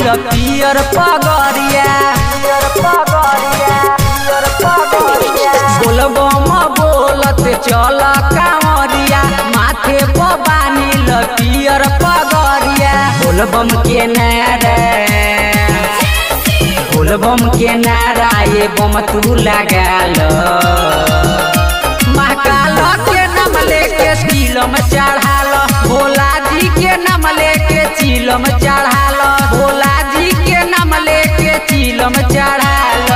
बानिल पियर पगरिया बोलबम बोलत चल कांवरिया माथे पर बानिल पियर पगरिया बोलबम के नारा बोलबम के नारा ये बम तू लगाल महाकाल के नाम लेके चिलम चढ़ाल भोला जी के नाम लेके चिलम चढ़ाल भोला जी के नाम लेके चिलम चढ़ाल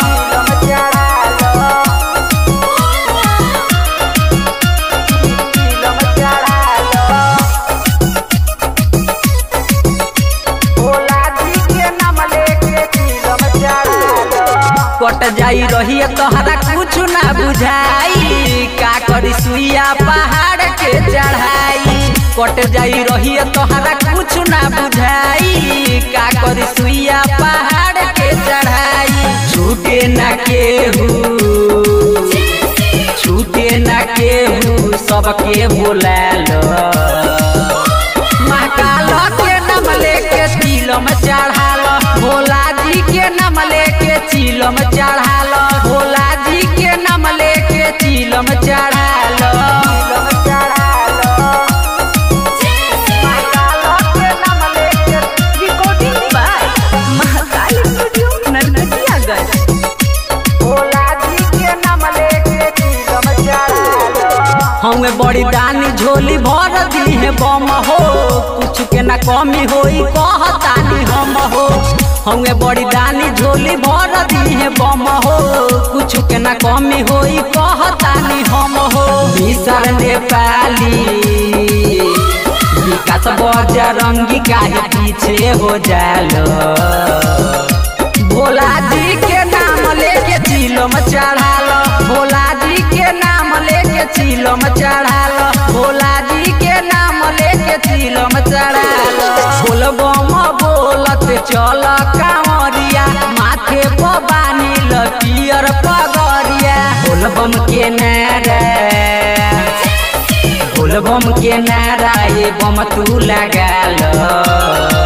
कट जाई रही तोहरा कुछ ना बुझाई का करी सुइया पहाड़ के चढ़ाई कट जाई रही तोहरा कुछ ना बुझाई का करी सुइया पहाड़ के चढ़ाई छूटे ना केहू छूटे ना केहू सबके बोलालो महाकाल के नाम लेके चिलम चढ़ाल भोला जी के नाम लेके चिलम चढ़ाल भोला जी के नाम लेके चिलम चढ़ाल Recording by Mahakal Studio, Narkatiyaganj. हमें बड़ी दानी झोली भर दी है बम हो कुछ के ना कमी होई कहतानी हम हो हमें बड़ी दानी झोली भर दी है बम हो कुछ के ना कमी होई कहतानी हम हो मिसर नेपाली विकास बजरंगी काहे पीछे हो जालो भोला जी के नाम लेके चिलम चढ़ाल भोला जी के नाम लेके चिलम चढ़ाल भोला जी के नाम लेके चिलम चढ़ाल बोलबम बोलत चल कांवरिया माथे पर बानिल पियर पगरिया बोलबम के नारा बोलबम के नारा ये बम तू लगाल